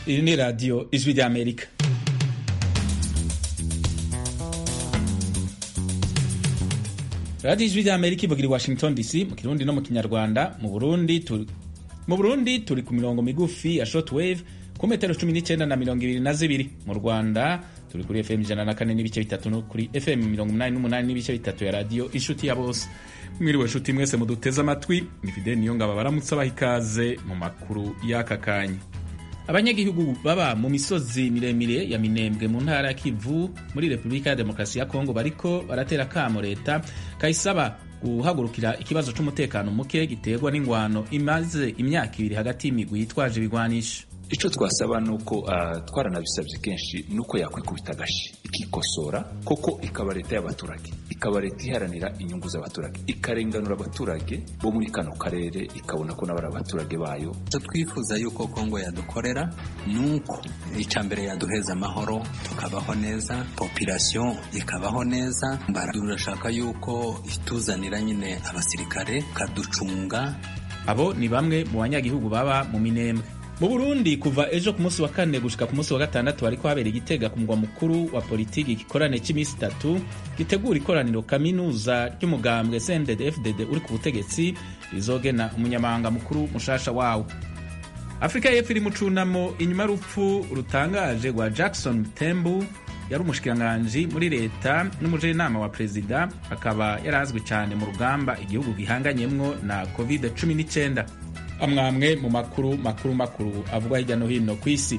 iri ni radiyo ijwi ry'amerika radiyo ijwi ry'amerika ivugira i washington dc mu kirundi no mu kinyarwanda mu burundi turi mu burundi turi ku mirongo migufi ya shortwave ku metero cumi n'icyenda na mirongo ibiri na zibiri mu rwanda turi kuri fm ijana na kane n'ibice bitatu no kuri fm mirongo umunani n'umunani n'ibice bitatu ya radiyo inshuti ya bose mwiriwe nshuti mwese muduteze amatwi ni fide niyo ngabo baramutse abaha ikaze mu makuru y'aka kanya abanyagihugu baba mu misozi miremire ya minembwe mu ntara ya kivu muri repubulika ya demokarasi ya kongo bariko baratera kamo leta kayisaba guhagurukira ikibazo c'umutekano muke giterwa n'ingwano imaze imyaka ibiri hagati y'imigwi yitwaje ibigwanisho icyo twasaba ni uko uh, twaranabisabye kenshi ni uko yakwikubita agashi ikikosora koko ikaba leta y'abaturage ikaba leta iharanira inyungu z'abaturage ikarenganura abaturage bo muri kano karere ikabona ko n'abari abaturage bayo twifuza yuko kongo yadukorera ni uko icya mbere yaduheza amahoro tukabaho neza population ikabaho neza turashaka yuko ituzanira nyine abasirikare kaducunga abo ni bamwe mu banyagihugu baba mu minembwe mu burundi kuva ejo ku munsi wa kane gushika ku munsi wa gatandatu hariko habera igitega ku mugwa mukuru wa politiki igikorane cy'iminsi itatu gitegura ikoraniro kaminuza ry'umugambwe sended fdd uri ku butegetsi rizogena umunyamabanga mukuru mushasha wawo afurika y'epfo iri mu cunamo inyuma y'urupfu rutangaje rwa jackson tembu yari umushikiranganji muri leta n'umujenama wa perezida akaba yarazwi cyane mu rugamba igihugu gihanganyemwo na covid 19 amwamwe mu makuru makuru makuru avugwa hirya no hino ku isi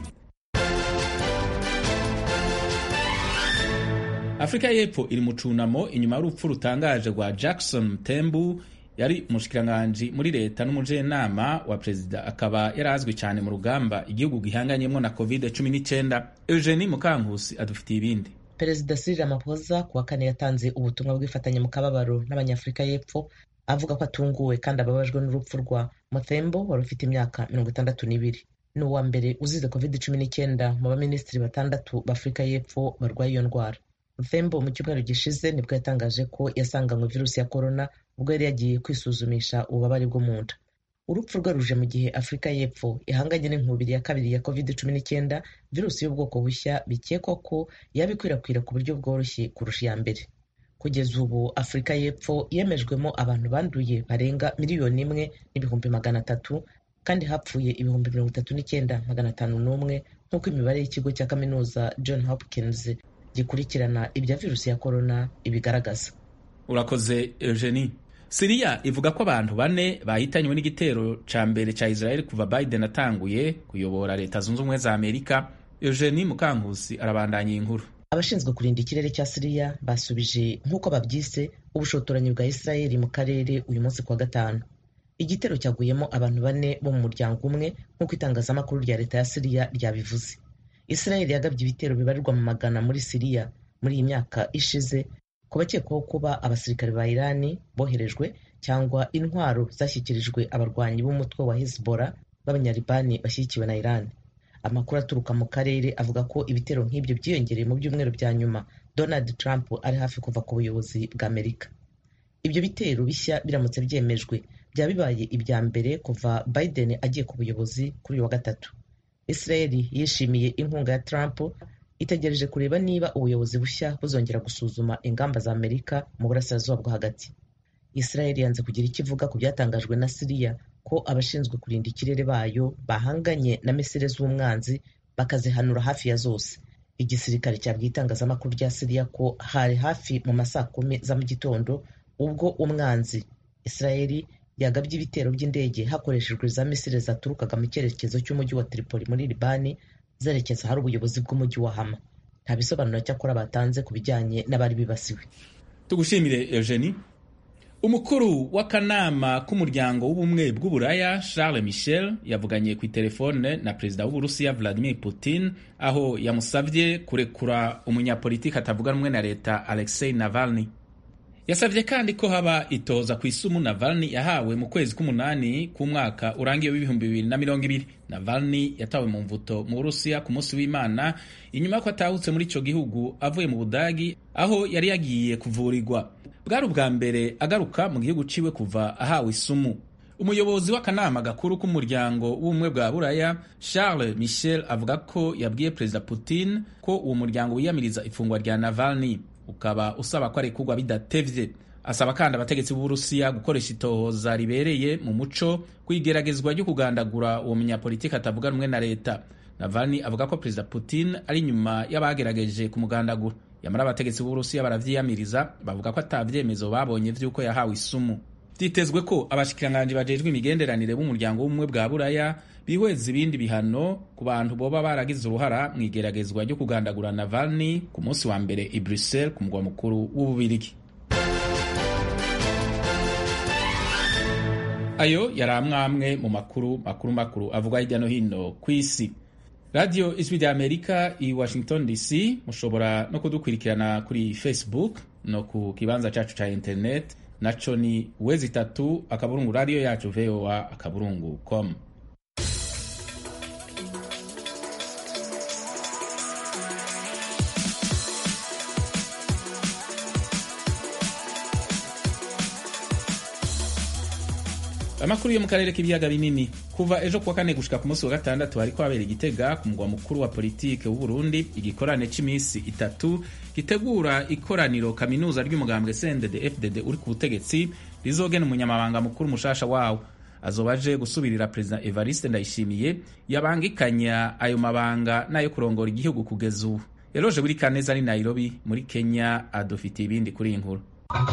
afurika y'epfo iri mu cunamo inyuma y'urupfu rutangaje rwa jackson tembu yari umushikiranganji muri leta n'umujenama wa perezida akaba yarazwi cyane mu rugamba igihugu gihanganyemo na covid 19 eugenie mukankusi adufitiye ibindi perezida Cyril Ramaphosa ku wa kane yatanze ubutumwa bw'ifatanya mu kababaro n'abanyafurika y'epfo avuga ko atunguwe kandi ababajwe n'urupfu rwa Muthembo wari ufite imyaka mirongo itandatu n'ibiri ni uwa mbere uzize covid cumi n'icyenda mu baminisitiri batandatu b'afurika y'epfo barwaye iyo ndwara Muthembo mu cyumweru gishize nibwo yatangaje ko yasanganywe virusi ya korona ubwo yari yagiye kwisuzumisha ububabare bwo mu nda urupfu rwe ruje mu gihe afurika y'epfo ihanganye n'inkubiri ya kabiri ya covid cumi n'icyenda virusi y'ubwoko bushya bikekwa ko yaba ikwirakwira ku buryo bworoshye kurusha iya mbere kugeza ubu afurika y'epfo yemejwemo abantu banduye barenga miliyoni imwe n'ibihumbi magana atatu kandi hapfuye ibihumbi mirongo itatu n'icyenda magana atanu n'umwe nk'uko imibare y'ikigo cya kaminuza john hopkins gikurikirana ibya virusi ya korona ibigaragaza urakoze eugenie siriya ivuga ko abantu bane bahitanywe n'igitero ca mbere ca israel kuva biden atanguye kuyobora leta zunze ubumwe za amerika eugenie mukankusi arabandanya iyi nkuru abashinzwe kurinda ikirere cya siriya basubije nk'uko babyise ubushotoranyi bwa israel mu karere uyu munsi kuwa gatanu igitero cyaguyemo abantu bane bo mu muryango umwe nk'uko itangazamakuru rya leta ya siriya ryabivuze israel yagabye ibitero bibarirwa mu magana muri siriya muri iyi myaka ishize ku bakekwaho kuba abasirikare ba irani boherejwe cyangwa intwaro zashyikirijwe abarwanyi b'umutwe wa hezbollah b'abanyaribani bashyigikiwe na irani amakuru aturuka mu karere avuga ko ibitero nk'ibyo byiyongereye mu byumweru bya nyuma donald trump ari hafi kuva ku buyobozi bwa amerika ibyo bitero bishya biramutse byemejwe byaba bibaye ibya mbere kuva biden agiye ku buyobozi kuri uyu wa gatatu israel yishimiye inkunga ya trump itegereje kureba niba ubuyobozi bushya buzongera gusuzuma ingamba za amerika mu burasirazuba bwo hagati israel yanze kugira icyo ivuga ku byatangajwe na siriya ko abashinzwe kurinda ikirere bayo bahanganye na misile z'umwanzi bakazihanura hafi ya zose igisirikare cyabwiye itangazamakuru rya siriya ko hari hafi mu masaa kumi za mu gitondo ubwo umwanzi israeli yagabye ibitero by'indege hakoreshejwe za misile zaturukaga mu cyerekezo cy'umujyi wa tripoli muri libani zerekeza ahari ubuyobozi bw'umujyi wa hama nta bisobanuro cyakora batanze ku bijyanye n'abari bibasiwe tugushimire eugenie umukuru w'akanama k'umuryango w'ubumwe bw'uburaya charles michel yavuganye ku itelefone na perezida w'uburusiya vladimir putin aho yamusabye kurekura umunyapolitiki atavuga rumwe na leta alexei navalny yasabye kandi ko haba itoza ku isumu navalny yahawe mu kwezi k'umunani k'umwaka urangiye w'ibihumbi bibiri na mirongo ibiri navalny yatawe mu mvuto mu burusiya ku munsi w'imana inyuma y'uko atahutse muri ico gihugu avuye mu budagi aho yari yagiye kuvurirwa bwari ubwa mbere agaruka mu gihugu ciwe kuva ahawe isumu umuyobozi w'akanama gakuru k'umuryango w'ubumwe bwa buraya charles michel avuga ko yabwiye perezida putin ko uwo muryango wiyamiriza ifungwa rya navalny ukaba usaba ko arekurwa bidatevye asaba kandi abategetsi b'uburusiya gukoresha itohoza ribereye mu muco kw'igeragezwa ryo kugandagura uwo munyapolitiki atavuga rumwe na leta navalny avuga ko perezida putin ari inyuma y'abagerageje kumugandagura yamara abategetsi b'uburusiya baravyiyamiriza bavuga ko ata vyemezo babonye vy'uko yahawe isumu vyitezwe ko abashikiranganji bajejwe imigenderanire b'umuryango w'ubumwe bwa buraya bihweza ibindi bihano ku bantu boba baragize uruhara mu igeragezwa ryo kugandagura navalny ku munsi wa mbere i bruxelles ku mugwa mukuru w'ububirigi ayo yari amwamwe mu makuru makuru makuru avugwa hirya no hino ku isi radiyo ijwi rya amerika i washington dc mushobora no kudukurikirana kuri facebook no ku kibanza cacu ca internet naco ni wezi itatu akaburungu radiyo yacu voa akaburungu com amakuru yo mu karere k'ibiyaga binini kuva ejo kuwa kane gushika ku munsi wa gatandatu hariko habera igitega ku mugwa mukuru wa politike w'uburundi igikorane c'imisi itatu gitegura ikoraniro kaminuza ry'umugambwe sendede fdd uri ku butegetsi rizogena umunyamabanga mukuru mushasha wawo azoba aje gusubirira perezida evariste ndayishimiye yabangikanya ayo mabanga n'ayo kurongora igihugu kugeza ubu yaroje buri kaneza ari nairobi muri kenya adufitiye ibindi kuri iyi nkuru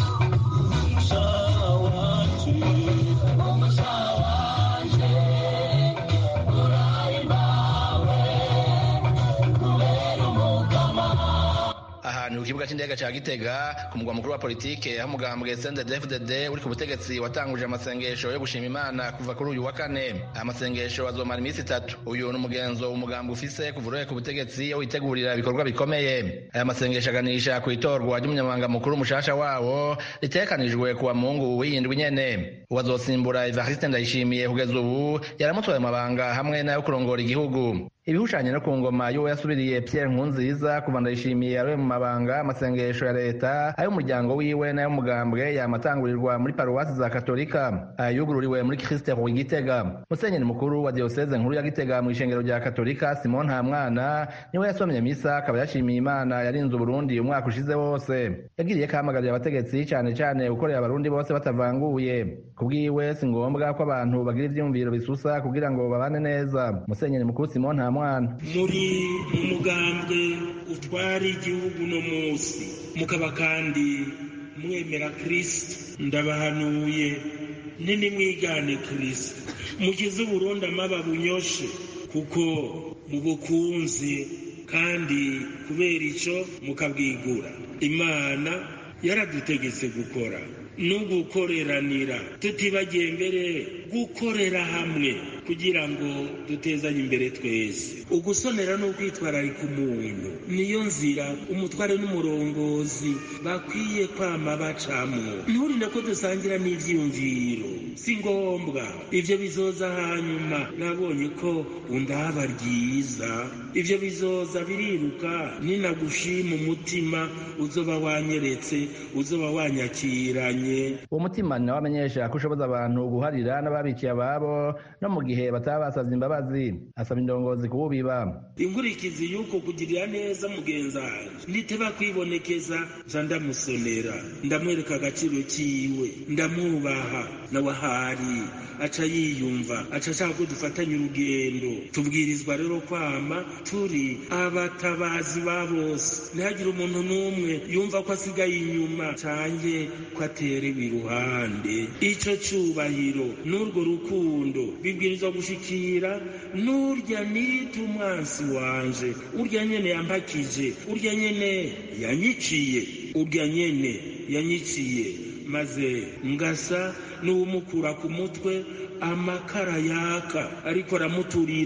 ahantu ku kibuga cy'indege cya gitega ku mugwa mukuru wa politike aho umugambwe cndfdd uri ku butegetsi watanguje amasengesho yo gushima imana kuva kuri uyu wa kane aya masengesho azomara iminsi itatu uyu ni umugenzo umugambwe ufise kuva uroye ku butegetsi aho witegurira ibikorwa bikomeye aya masengesho aganisha ku itorwa ry'umunyamabanga mukuru mushasha wawo ritekanijwe kuwa mungu w'iyindwi nyene uwo azosimbura evariste ndayishimiye kugeza ubu yaramutoye amabanga hamwe n'ayo kurongora igihugu ibihushanye no ku ngoma y'uwo yasubiriye Pierre Nkurunziza kuva ndayishimiye aroye mu mabanga amasengesho ya leta ay'umuryango wiwe n'ay'umugambwe yamatangurirwa muri paruwasi za katolika ayugururiwe muri Christ Roi Gitega musenyeri mukuru wa diocese nkuru ya Gitega mu ishengero rya katolika Simon Ntamwana niwe yasomye misa akaba yashimiye Imana yarinze Uburundi umwaka ushize wose yagiriye kamagarira abategetsi cyane cyane gukorera abarundi bose batavanguye kubwiwe si ngombwa ko abantu bagira ivyumviro bisusa kugira ngo babane neza musenyeri mukuru Simon Ntamwana muri umugambwe utwara igihugu no munsi mukaba kandi mwemera kirisito ndabahanuye nini mwigane kirisito mugize uburundi amaba bunyoshe kuko mubukunze kandi kubera icyo mukabwigura imana yaradutegetse gukora no gukoreranira tutibagiye mbere gukorera hamwe kugira ngo dutezanye imbere twese ugusonera no kwitwararika umuntu niyo nzira umutware n'umurongozi bakwiye kwama bacamwo nturinde ko dusangira n'ivyiyumviro si ngombwa ivyo bizoza hanyuma nabonye ko undaba ryiza ivyo bizoza biriruka ninagushima umutima uzoba wanyeretse uzoba wanyakiranye uwo mutima ni nawe amenyesha ko ushoboza abantu guharira n'ababikiye ababo no mu gihe bataba basavye imbabazi asaba indongozi kuwubiba inkurikizi y'uko kugirira neza mugenzi wanje niteba kwibonekeza nza ndamusonera ndamwereka agaciro kiwe ndamwubaha nawe ahari aca yiyumva aca ashaka ko dufatanya urugendo tubwirizwa rero kwama turi abatabazi ba bose ntihagire umuntu n'umwe yumva ko asigaye inyuma cange ko aterewe iruhande ico cubahiro n'urwo rukundo bibwirizwa gushikira n'urya nita umwansi wanje urya nyene yampakije urya nyene yanyiciye urya nyene yanyiciye maze ngasa n'uwumukura ku mutwe amakara yaka ariko aramuturira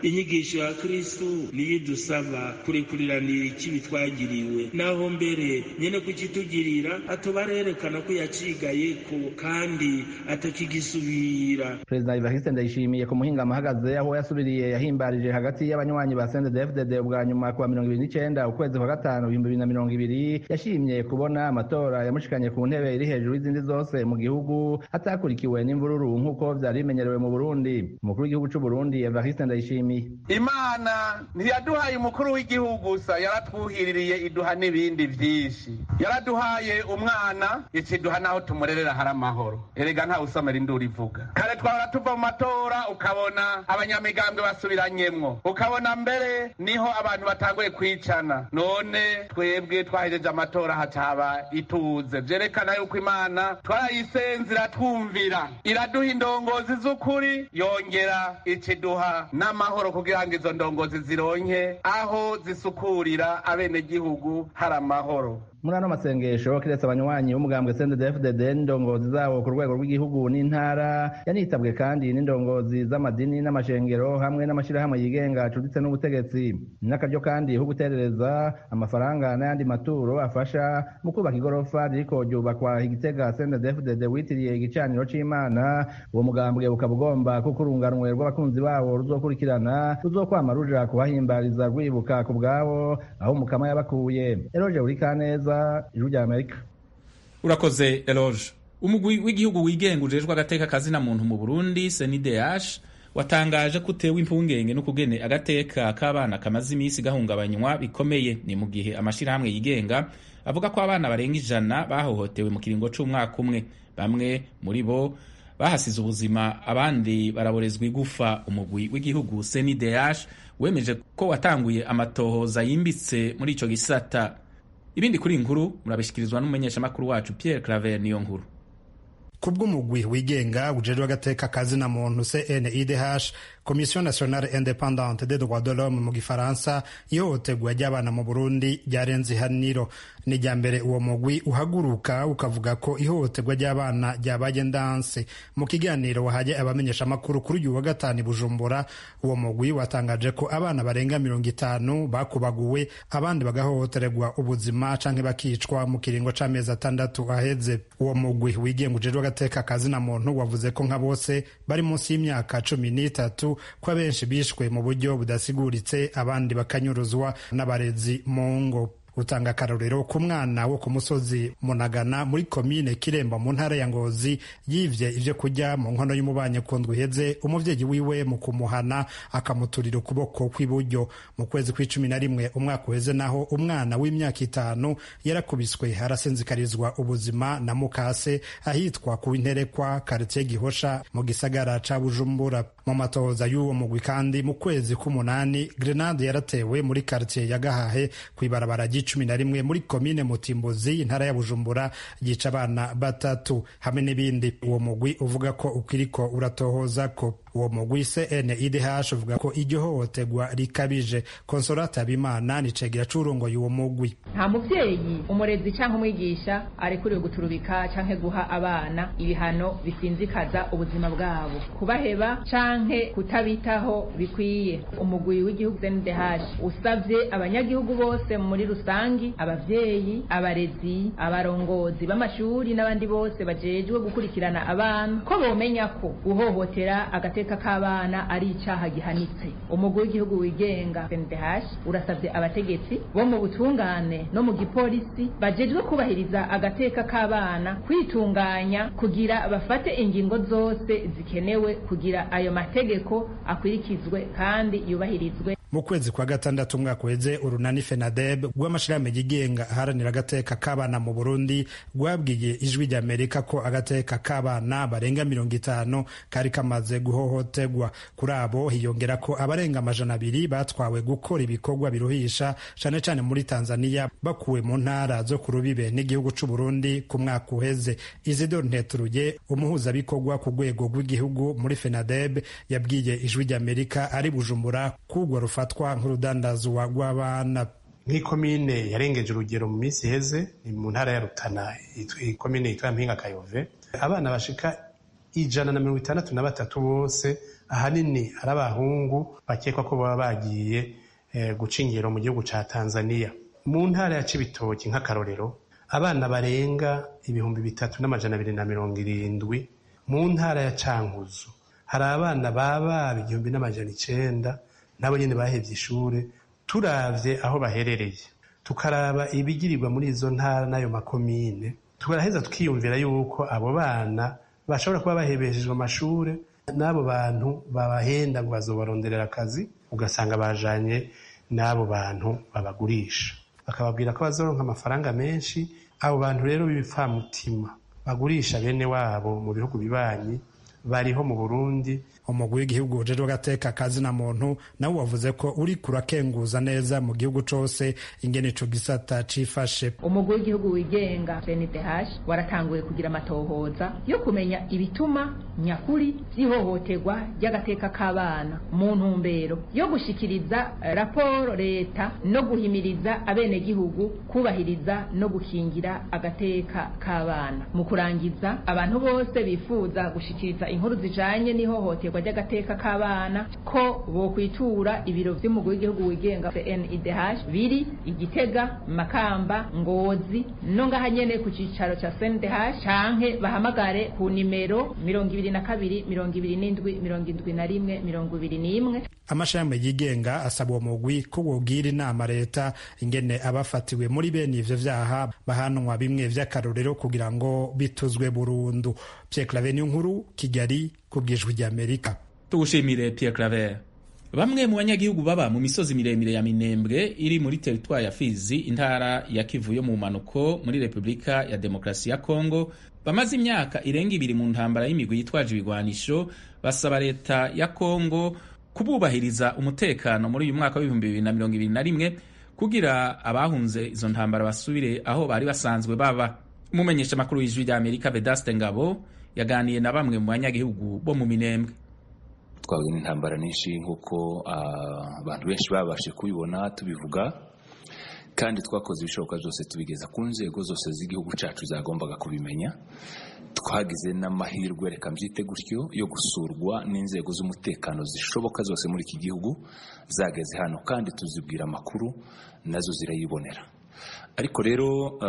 inyigisho ya kristu niyo idusaba kurekuriranira ikibi twagiriwe naho mbere nyene kukitugirira atoba arerekana ko yacigayeko kandi atakigisubira perezida ivariste ndayishimiye ku muhingamo ahagaze aho yasubiriye yahimbarije hagati y'abanywanyi ba sendedefdede ubwa nyuma kuwa mirongo ibiri n'icenda ukwezi kwa gatanu ibihumbi bibiri na mirongo ibiri yashimye kubona amatora yamushikanye ku ntebe iri hejuru y'izindi zose mu gihugu atakurikiwe n'imvururu nk'uko vyari bimenyerewe mu burundi umukuru w'igihugu c'uburundi evariste ndayishimiye imana ntiyaduhaye umukuru w'igihugu gusa yaratwuhiririye iduha n'ibindi vyinshi yaraduhaye umwana ikiduha naho tumurerera hari amahoro erega ntawe usomera induru ivuga kare twahora tuva mu matora ukabona abanyamigambwe basubiranyemwo ukabona mbere niho abantu batanguye kwicana none twebwe twahejeje amatora hacaba ituze vyerekana yuko imana twarayisenze iratwumvira iraduha indongozi z'ukuri yongera ikiduha n'amahoro kugira ngo izo ndongozi zironke aho zisukurira abenegihugu hari amahoro muri ano masengesho kiretse abanywanyi b'umugambwe sendedefdede n'indongozi zabo ku rwego rw'igihugu n'intara yanitabwe kandi n'indongozi z'amadini n'amashengero hamwe n'amashirahamwe yigenga acuditse n'ubutegetsi n'akaryo kandi ho guterereza amafaranga n'ayandi maturo afasha mu kubaka igorofa ririko ryubakwa igitega sendedefdede witiriye igicaniro c'imana uwo mugambwe ukaba ugomba kuko urunganwe rw'abakunzi bawo ruzokurikirana ruzokwama ruja kubahimbariza rwibuka ku bwabo aho umukama yabakuye eroje uri kaneza ijwi rya amerika urakoze eloge umugwi w'igihugu wigenga ujejwe agateka kazina muntu mu burundi senideash watangaje ko utewe impungenge n'ukugene agateka k'abana kamaze iminsi gahungabanywa bikomeye ni mu gihe amashirahamwe yigenga avuga ko abana barenga ijana bahohotewe mu kiringo c'umwaka umwe bamwe muri bo bahasize ubuzima abandi baraborezwa igufa umugwi w'igihugu senideash wemeje ko watanguye amatohoza yimbitse muri ico gisata ibindi kuri inkuru murabishikirizwa n'umumenyeshamakuru wacu Pierre Claver niyo nkuru kubw'umugwi wigenga ujejwe agateka kazina muntu CNIDH Commission nationale indépendante des droits de l'homme mu gifaransa ihohoterwa ry'abana mu Burundi ryarenze ihaniro ni rya mbere uwo mugwi uhaguruka ukavuga ko ihohoterwa ry'abana ryabaye ndanse mu kiganiro wahaye abamenyesha amakuru kuri uyu wa gatanu i Bujumbura uwo mugwi watangaje ko abana barenga mirongo itanu bakubaguwe abandi bagahohoterwa ubuzima canke bakicwa mu kiringo c'amezi atandatu aheze uwo mugwi wigenga ujejwe agateka kazina muntu wavuze ko nka bose bari munsi y'imyaka cumi n'itatu ko abenshi bishwe mu buryo budasiguritse abandi bakanyuruzwa n'abarezi mu ngo utanga akarorero ku mwana wo ku musozi munagana muri komine kiremba mu ntara ya ngozi yivye ivyo kurya mu nkono y'umubanyi ku ndwi iheze umuvyeyi wiwe mu kumuhana akamuturira ukuboko kw'iburyo mu kwezi kw'icumi na rimwe umwaka uheze naho umwana w'imyaka itanu yarakubiswe arasenzikarizwa ubuzima na mukase ahitwa ku interekwa karitiye gihosha mu gisagara ca bujumbura mu matohoza y'uwo mugwi kandi mu kwezi k'umunani grenade yaratewe muri karitiye ya gahahe kw'ibarabara cumi na rimwe muri komine mutimbuzi intara ya bujumbura yica abana batatu hamwe n'ibindi uwo mugwi uvuga ko ukiriko uratohoza ko uwo mugwi CNIDH uvuga ko iryo hohoterwa rikabije konsolata habimana ni cegera c'urongoye uwo mugwi nta muvyeyi umurezi canke umwigisha arekuriwe guturubika canke guha abana ibihano bisinzikaza ubuzima bwabo kubaheba canke kutabitaho bikwiye umugwi w'igihugu CNIDH usavye abanyagihugu bose muri rusangi abavyeyi abarezi abarongozi b'amashuri n'abandi bose bajejwe gukurikirana abana ko bomenya ko guhohotera agateka k'abana ari icaha gihanitse umugwi w'igihugu wigenga CNDH urasavye abategetsi bo mu butungane no mu gipolisi bajejwe kubahiriza agateka k'abana kwitunganya kugira bafate ingingo zose zikenewe kugira ayo mategeko akurikizwe kandi yubahirizwe mu kwezi kwa gatandatu umwaka uheze urunani fenadeb rw'amashirahamwe yigenga aharanira agateka k'abana mu burundi rwabwiye ijwi ry'amerika ko agateka k'abana barenga mirongo itanu kari kamaze guhohoterwa kuri abo hiyongera ko abarenga amajana abiri batwawe gukora ibikorwa biruhisha cane cane muri tanzania bakuwe mu ntara zo ku rubibe n'igihugu c'uburundi ku mwaka uheze isidor nteturuye umuhuzabikorwa ku rwego rw'igihugu muri fenadeb yabwiye ijwi ry'amerika ari bujumbura kugwa rufa rufatwa nk'urudandazwa rw'abana nk'ikomine yarengeje urugero mu minsi iheze ni mu ntara ya rutana ikomine yitwa mpinga kayove abana bashika ijana na mirongo itandatu na batatu bose ahanini ari abahungu bakekwa ko baba bagiye guca ingero mu gihugu ca tanzania mu ntara ya cibitoki nk'akarorero abana barenga ibihumbi bitatu n'amajana abiri na mirongo irindwi mu ntara ya cankuzo hari abana baba igihumbi n'amajana icenda nabo nyene bahevye ishure turavye aho baherereye tukaraba ibigirirwa muri izo ntara n'ayo makomine tukaraheza tukiyumvira yuko abo bana bashobora kuba bahebeshejwe amashure n'abo bantu babahenda ngo bazobaronderera akazi ugasanga bajanye n'abo bantu babagurisha bakababwira ko bazoronka amafaranga menshi abo bantu rero b'ibipfamutima bagurisha bene wabo mu bihugu bibanyi bariho mu burundi umugwi w'igihugu ujejwe agateka kazina muntu nawe wavuze ko uri kurakenguza neza mu gihugu cose ingene ico gisata cifashe umugwi w'igihugu wigenga CNDH waratanguye kugira amatohoza yo kumenya ibituma nyakuri vy'ihohoterwa ry'agateka k'abana mu ntumbero yo gushikiriza raporo leta no guhimiriza abenegihugu kubahiriza no gukingira agateka k'abana mu kurangiza abantu bose bifuza gushikiriza inkuru zijanye n'ihohoterwa ry'agateka k'abana ko bokwitura ibiro vy'umugwi w'igihugu wigenga CNIDH biri igitega makamba ngozi no ngaha nyene ku cicaro ca CNDH canke bahamagare ku nimero mirongo ibiri na kabiri mirongo ibiri n'indwi mirongo indwi na rimwe mirongo ibiri n'imwe amashami yigenga asaba uwo mugwi ko wobwira inama leta ingene abafatiwe muri bene ivyo vyaha bahanwa bimwe vy'akarorero kugira ngo bituzwe burundu Pierre Claver nkuru Kigali kubwijwi ry'Amerika tugushimire Pierre Claver bamwe mu banyagihugu baba mu misozi miremire ya Minembwe iri muri teritwari ya Fizi intara ya Kivu yo mu manuko muri Repubulika ya Demokarasi ya Kongo bamaze imyaka irenga ibiri mu ntambara y'imigwi yitwaje ibigwanisho basaba leta ya Kongo kububahiriza umutekano muri uyu mwaka w'ibihumbi bibiri na mirongo ibiri na rimwe kugira abahunze izo ntambara basubire aho bari basanzwe baba umumenyesha makuru w'ijwi rya Amerika Vedaste Ngabo yaganiye na bamwe mu banyagihugu bo mu Minembwe twahuye n'intambara nyinshi nk'uko abantu benshi babashe kubibona tubivuga kandi twakoze ibishoboka byose tubigeza ku nzego zose z'igihugu cyacu zagombaga kubimenya twagize n'amahirwe reka mbyite gutyo yo gusurwa n'inzego z'umutekano zishoboka zose muri iki gihugu zageze hano kandi tuzibwira amakuru nazo zirayibonera ariko rero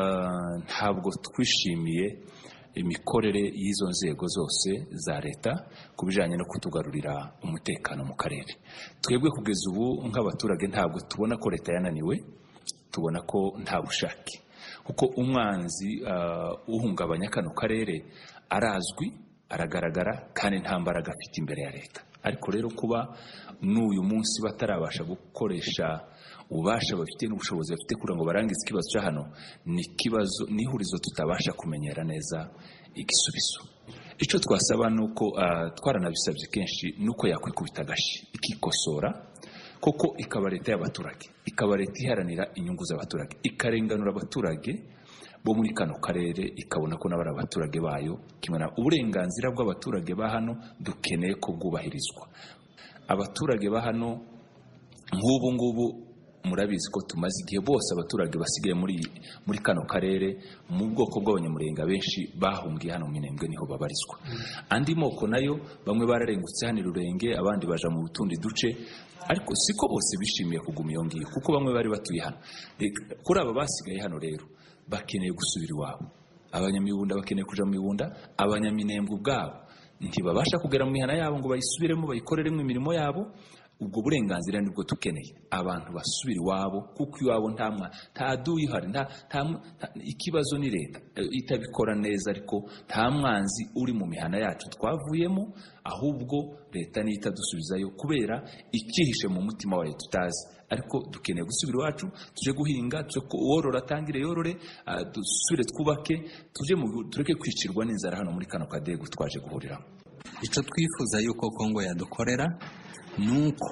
ntabwo twishimiye imikorere y'izo nzego zose za leta ku bijyanye no kutugarurira umutekano mu karere twebwe kugeza ubu nk'abaturage ntabwo tubona ko leta yananiwe tubona ko nta bushake kuko umwanzi uhungabanya kano karere arazwi aragaragara kandi nta mbaraga afite imbere ya leta ariko rero kuba n'uyu munsi batarabasha gukoresha ububasha bafite n'ubushobozi bafite kugira ngo barangize ikibazo cya hano ni ikibazo n'ihurizo tutabasha kumenyera neza igisubizo icyo twasaba ni uko twaranabisabye kenshi ni uko yakwikubita agashi ikikosora koko ikaba leta y'abaturage ikaba leta iharanira inyungu z'abaturage ikarenganura abaturage bo muri kano karere ikabona ko n'abari abaturage bayo kimwe uburenganzira bw'abaturage ba hano dukeneye ko bwubahirizwa abaturage ba hano nk'ubu ngubu murabizi ko tumaze igihe bose abaturage basigaye muri muri kano karere mu bwoko bw'abanyamurenge benshi bahungiye hano mu minembwe niho babarizwa andi moko nayo bamwe bararengutse hano irurenge abandi baja mu tundi duce ariko siko bose bishimiye kuguma iyo ngiyo kuko bamwe bari batuye hano kuri aba basigaye hano rero bakeneye gusubira iwabo abanyamibunda bakeneye kuja mu mibunda abanyaminembwe ubwabo ntibabasha kugera mu mihana yabo ngo bayisubiremo bayikoreremo imirimo yabo ubwo burenganzira nibwo dukeneye abantu basubira iwabo kuko iwabo nta nta duyi uhari nta ikibazo ni leta itabikora neza ariko nta mwanzi uri mu mihana yacu twavuyemo ahubwo leta niyo itadusubizayo kubera icyihishe mu mutima wayo tutazi ariko dukeneye gusubira iwacu tuje guhinga tuje worora atangire yorore dusubire twubake tuje tureke kwicirwa n'inzara hano muri kano kadego twaje guhuriramo icyo twifuza yuko kongo yadukorera nuko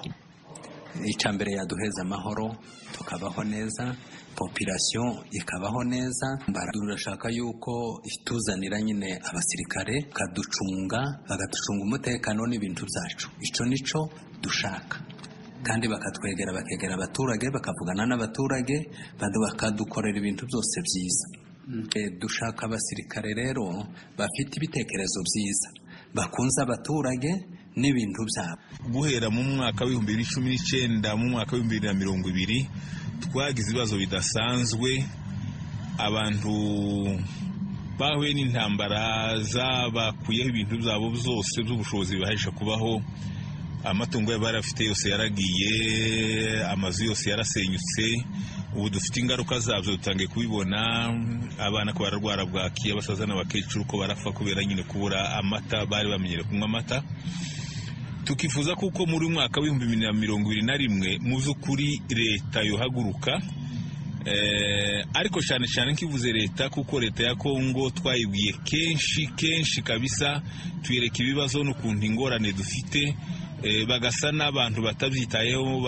icya mbere yaduheza amahoro tukabaho neza popirasiyo ikabaho neza turashaka yuko ituzanira nyine abasirikare bakaducunga bagaducunga umutekano n'ibintu byacu icyo nicyo dushaka kandi bakatwegera bakegera abaturage bakavugana n'abaturage bakadukorera ibintu byose byiza dushaka abasirikare rero bafite ibitekerezo byiza bakunze abaturage n'ibintu byabo guhera mu mwaka w'ibihumbi bibiri cumi n'icyenda mu mwaka w'ibihumbi bibiri na mirongo ibiri twagize ibibazo bidasanzwe abantu bahuye n'intambara zabakuyeho ibintu byabo byose by'ubushobozi bibahesha kubaho amatungo yabo barafite yose yaragiye amazu yose yarasenyutse ubu dufite ingaruka zabyo dutangiye kubibona abana ko bararwara bwaki abasaza n'abakecuru ko barapfa kubera nyine kubura amata bari bamenyere kunywa amata tukifuza kuko muri mwaka w'ibihumbi bibiri na mirongo ibiri na rimwe mu by'ukuri leta yohaguruka ariko cyane cyane nkivuze leta kuko leta ya kongo twayibwiye kenshi kenshi kabisa tuyereka ibibazo n'ukuntu ingorane dufite bagasa n'abantu batabyitayeho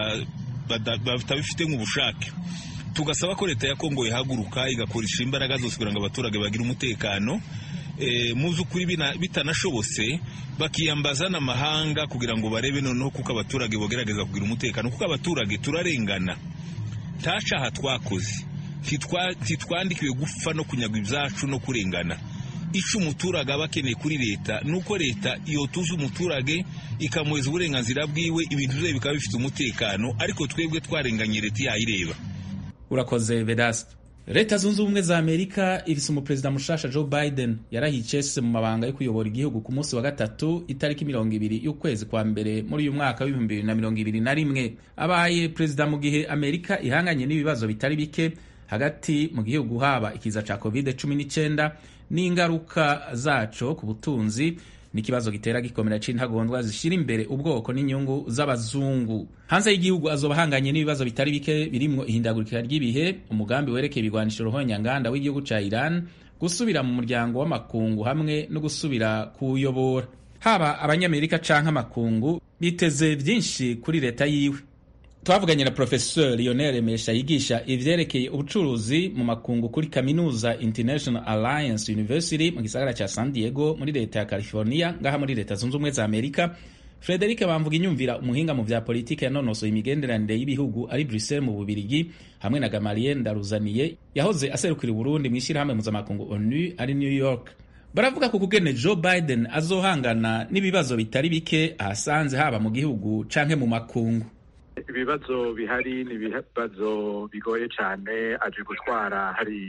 batabifite nk'ubushake tugasaba ko leta ya kongo ihaguruka igakoresha imbaraga zose kugira ngo abaturage bagire umutekano mu by'ukuri bitanashobotse bakiyambaza n'amahanga kugira ngo barebe noneho kuko abaturage bagerageza kugira umutekano kuko abaturage turarengana nta cyaha twakoze ntitwandikiwe gupfa no kunyagwa ibyacu no kurengana icyo umuturage aba akeneye kuri leta ni uko leta yotuza umuturage ikamuheza uburenganzira bwiwe ibintu bye bikaba bifite umutekano ariko twebwe twarenganye leta yayireba urakoze vedasite leta zunze ubumwe za amerika ifise umuperezida mushasha joe biden yarahiye icese mu mabanga yo kuyobora igihugu ku munsi wa gatatu itariki mirongo ibiri y'ukwezi kwa mbere muri uyu mwaka w'ibihumbi bibiri na mirongo ibiri na rimwe abaye perezida mu gihe amerika ihanganye n'ibibazo bitari bike hagati mu gihugu haba ikiza ca covid cumi n'icyenda n'ingaruka zaco ku butunzi n'ikibazo gitera gikomera c'intagondwa zishira imbere ubwoko n'inyungu z'abazungu hanze y'igihugu azoba ahanganye n'ibibazo bitari bike birimwo ihindagurika ry'ibihe umugambi werekeye ibigwanisho ruhonyanganda w'igihugu ca Iran gusubira mu muryango w'amakungu hamwe no gusubira kuwuyobora haba abanyamerika canke amakungu biteze vyinshi kuri leta yiwe twavuganye na professeur Lionel Mesha yigisha ivyerekeye ubucuruzi mu makungu kuri kaminuza International Alliance University mu gisagara ca San Diego muri leta ya California ngaha muri leta zunze ubumwe za Amerika Frederic Bamvuga inyumvira umuhinga mu vya politike yanonosoye imigenderanire y'ibihugu ari Bruxelles mu Bubirigi hamwe na Gamaliel Ndaruzaniye yahoze aserukira Burundi mu ishyirahamwe mpuzamakungu ONU ari New York baravuga ko kugene Joe Biden azohangana n'ibibazo bitari bike ahasanze haba mu gihugu canke mu makungu ibibazo bihari ni ibibazo bigoye cyane aje gutwara hari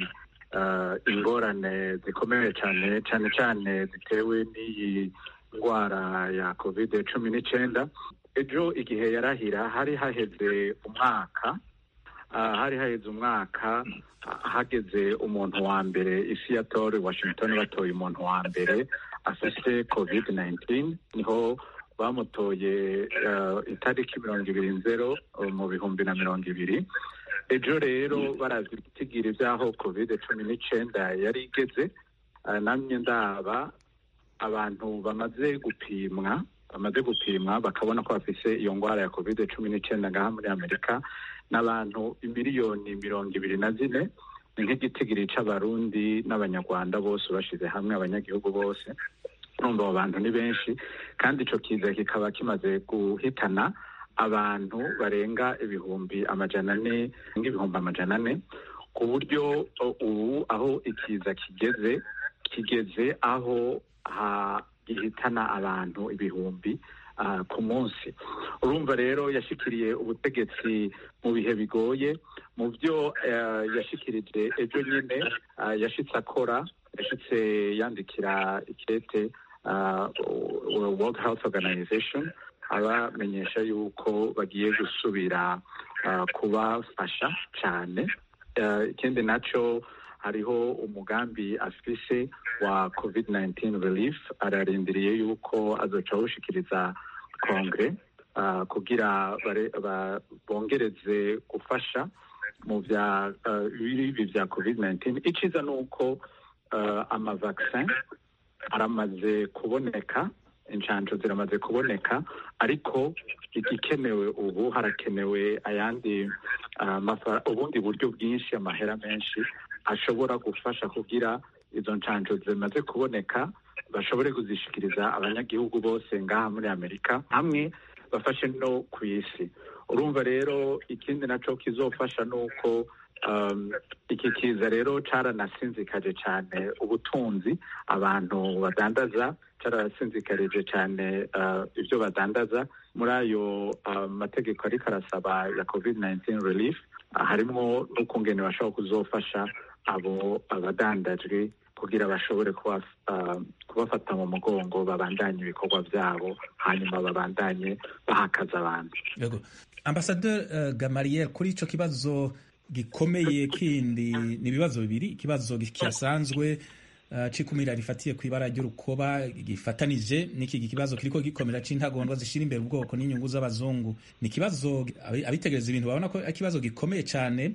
ingorane zikomeye cyane cyane cyane zitewe n'iyi ndwara ya kovide cumi n'icyenda ejo igihe yarahira hari haheze umwaka hari haheze umwaka hageze umuntu wa mbere isi ya tore washington batoye umuntu wa mbere afite kovide 19 niho bamutoye itariki mirongo ibiri nzero mu bihumbi na mirongo ibiri ejo rero barazi gusigira ibyaho kovide cumi n'icyenda yari igeze namye ndaba abantu bamaze gupimwa bamaze gupimwa bakabona ko bafise iyo ndwara ya kovide cumi n'icyenda ngaha muri amerika n'abantu miliyoni mirongo ibiri na zine ni nk'igitigiri c'abarundi n'abanyarwanda bose bashize hamwe abanyagihugu bose numva abo bantu ni benshi kandi ico kiza kikaba kimaze guhitana abantu barenga ibihumbi amajana ane nk'ibihumbi amajana ane ku buryo ubu aho ikiza kigeze kigeze aho gihitana abantu ibihumbi ku munsi urumva rero yashikiriye ubutegetsi mu bihe bigoye mu byo yashikirije ejo nyine yashitse akora yashitse yandikira ikete World Health Organization abamenyesha yuko bagiye gusubira kubafasha cyane ikindi nacyo hariho umugambi afise wa covid-19 relief ararindiriye yuko azoca awushikiriza kongere kugira bongereze gufasha mu bya ibi bya covid-19 iciza ni uko amavaksin aramaze kuboneka inshanjo ziramaze kuboneka ariko igikenewe ubu harakenewe ayandi ubundi buryo bwinshi amahera menshi ashobora gufasha kugira izo nshanjo zimaze kuboneka bashobore kuzishikiriza abanyagihugu bose ngaha muri amerika hamwe bafashe no ku isi urumva rero ikindi naco kizofasha ni uko um, iki kiza rero caranasinzikaje cane ubutunzi abantu badandaza cararasinzikarije cane uh, ibyo badandaza muri ayo uh, mategeko ariko arasaba ya covid 19 relief uh, harimwo n'ukungene bashobora kuzofasha abo abadandajwe kugira bashobore kuba, uh, kubafata mu mugongo babandanye ibikorwa byabo hanyuma babandanye bahakaza abantu Yego. Ambassadeur uh, Gamariel kuri ico kibazo gikomeye kindi ni ibibazo bibiri ikibazo kisanzwe uh, cikumira rifatiye ku ibara ry'urukoba gifatanije n'iki kibazo kiriko gikomera c'intagondwa zishira imbere ubwoko n'inyungu z'abazungu ni ikibazo abi- abitegereza ibintu babona ko ari ikibazo gikomeye cane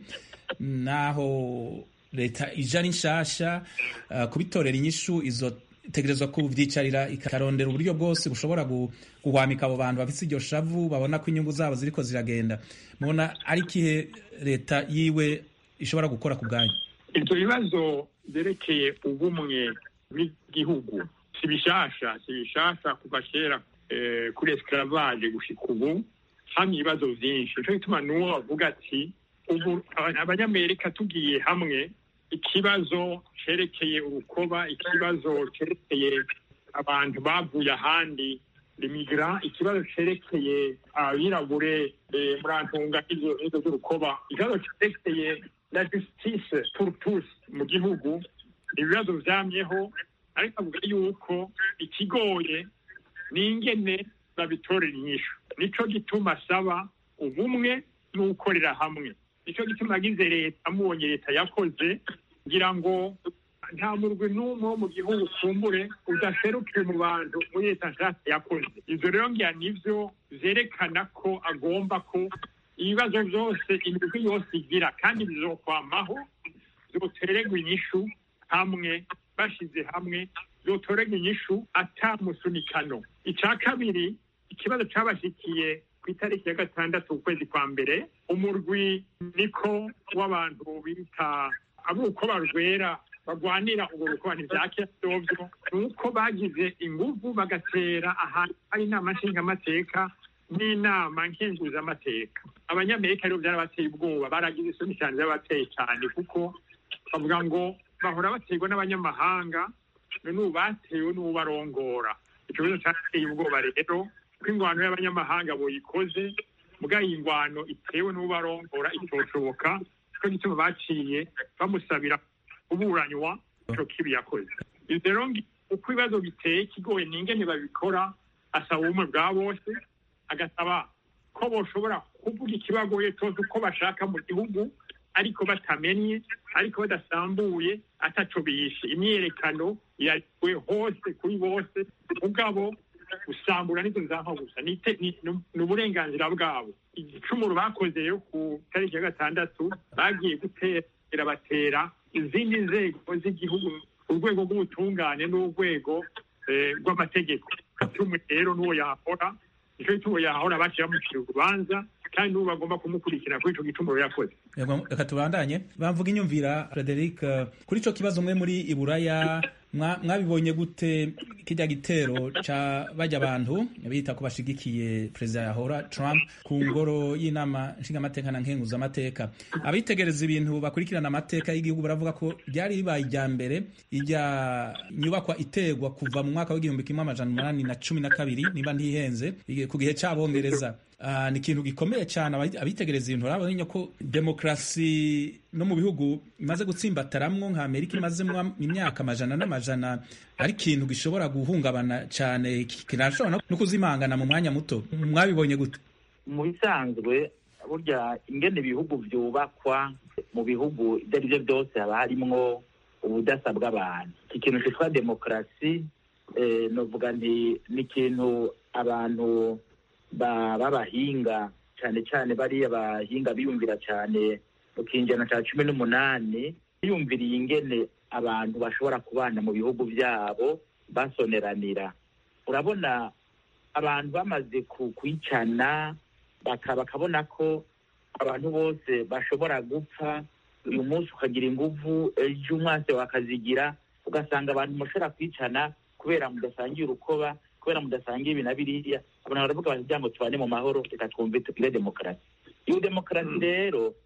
naho leta ija ari nshasha uh, kubitorera inyishu izo tegerezwa kuvyicarira ikarondera uburyo bwose bushobora gu- guhwamika abo bantu bafise iryo shavu babona ko inyungu zabo ziriko ziragenda mubona ari kihe leta yiwe ishobora gukora ku bwanyu ibyo bibazo byerekeye ubumwe bw'igihugu si bishasha si bishasha kuva kera eh, kuri esclavage gushika ubu hamwe ibibazo vyinshi nico gituma n'uwo bavuga ati ubu aba- abanyamerika tugiye hamwe ikibazo cerekeye urukoba ikibazo cerekeye abantu bavuye ahandi limigra ikibazo cerekeye abirabure eh, muri antunga izo izo z'urukoba ikibazo cerekeye la justice pour tous mu gihugu ni ibibazo vyamyeho ariko avuga yuko ikigoye ni ingene babitorera inyishu nico gituma asaba ubumwe n'ukorera hamwe nico gituma agize leta amubonye leta yakoze ngira ngo nta murwi n'umwe wo mu gihugu kumbure udaserukiye mu bantu muri leta nshasha yakoze ivyo rero ngira nivyo vyerekana ko agomba ko ibibazo vyose imigwi yose igira kandi bizokwamaho zotererwa inyishu hamwe bashize hamwe zotorerwa inyishu ata musunikano ica kabiri ikibazo cabashikiye ku itariki ya gatandatu ukwezi kwa mbere umurwi niko w'abantu bita abuko barwera bagwanira ubwo rukoba ntivyakira vyovyo nuko bagize inguvu bagatera ahantu hari inama nshingamateka n'inama nkenguzamateka abanyamerika rero vyarabateye ubwoba baragize isoni cyane vyarabateye cyane kuko bavuga ngo bahora baterwa n'abanyamahanga none ubu batewe n'ubarongora ico kibazo cateye ubwoba rero ko ingwano y'abanyamahanga boyikoze mugabo iyi ngwano itewe n'ubarongora itoshoboka nico gituma baciye bamusabira kuburanywa ico kibi yakoze ivyo rero ngi- uko ibibazo biteye ikigoye n'ingene babikora asaba ubumwe bwa bose agasaba ko boshobora kuvuga ikibagoye cyose uko bashaka mu gihugu ariko batamenye ariko badasambuye ataco bishe imyiyerekano yariwe hose kuri bose mugabo gusambura nizo nzampa gusa ni ite- ni- ni- ni uburenganzira bwabo igicumuro bakoze rero ku tariki ya gatandatu bagiye gutera batera izindi nzego z'igihugu urwego rw'ubutungane n'urwego eh, rw'amategeko tumwe rero n'uwo yahora nico gituma uwo yahora baciye bamucira urubanza kandi n'ubu bagomba kumukurikira kuri ico gicumuro yakoze Yego, reka tubandanye bamvuga inyumvira frederic eh, kuri ico kibazo mwe muri iburaya mwa- mwabibonye gute kirya gitero ca bajya abantu bita ko bashigikiye perezida yahora trump ku ngoro y'inama nshingamateka na nkenguzamateka abitegereza ibintu bakurikirana amateka y'igihugu baravuga ko ryari ribaye irya mbere irya nyubakwa iterwa kuva mu mwaka w'igihumbi kimwe amajana umunani na cumi na kabiri niba ntihenze ku gihe c'abongereza Ah, ni ikintu gikomeye cyane abayi- abitegereza ibintu urabona ko demokarasi no mu bihugu imaze gutsimbataramwo nka amerika imazemwo imyaka amajana n'amajana ari ikintu gishobora guhungabana cyane ki- kinashobora no- no kuzimangana mu mwanya muto mwabibonye gute mu bisanzwe burya ingene ibihugu vyubakwa mu bihugu ibyo ari byo byose haba harimwo ubudasa bw'abantu iki kintu cyitwa demokarasi eh, novuga nti ni ikintu abantu ba- b'abahinga cyane cyane bariya bahinga biyumvira cyane mu kinjana cya cumi n'umunani biyumviriye ingene abantu bashobora kubana mu bihugu byabo basoneranira urabona abantu bamaze ku- kwicana baka- bakabona ko abantu bose bashobora gupfa uyu munsi ukagira inguvu ejo umwase wakazigira ugasanga abantu mushobora kwicana kubera mudasangiye urukoba kubera mudasangiye ibi na biriya abantu baravuga bati byambo tubane mu mahoro reka twumve tugire demokarasi iyo demokarasi rero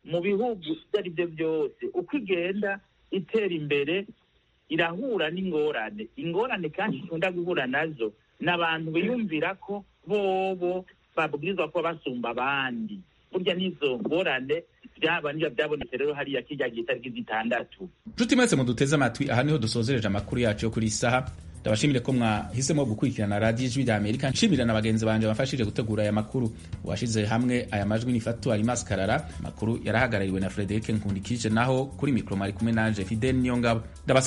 mu bihugu ibyo ari byo byose uko igenda itera imbere irahura n'ingorane ingorane kandi ikunda guhura nazo ni abantu biyumvira ko bobo babwirizwa kuba basumba abandi burya n'izo ngorane byaba nibyo byabonetse rero hariya kirya gihe itariki zitandatu nshuti mwese muduteze amatwi aha niho dusozereje amakuru yacu yo kuri iyi saha ndabashimire ko mwahisemo gukurikirana radiyo ijwi rya amerika nshimira na bagenzi banjye bafashije gutegura aya makuru uwashyize hamwe aya majwi ni fatu alimas karara amakuru yarahagarariwe na frederic nkundikije naho kuri mikoro mwari kumwe nanje fidel niyongabo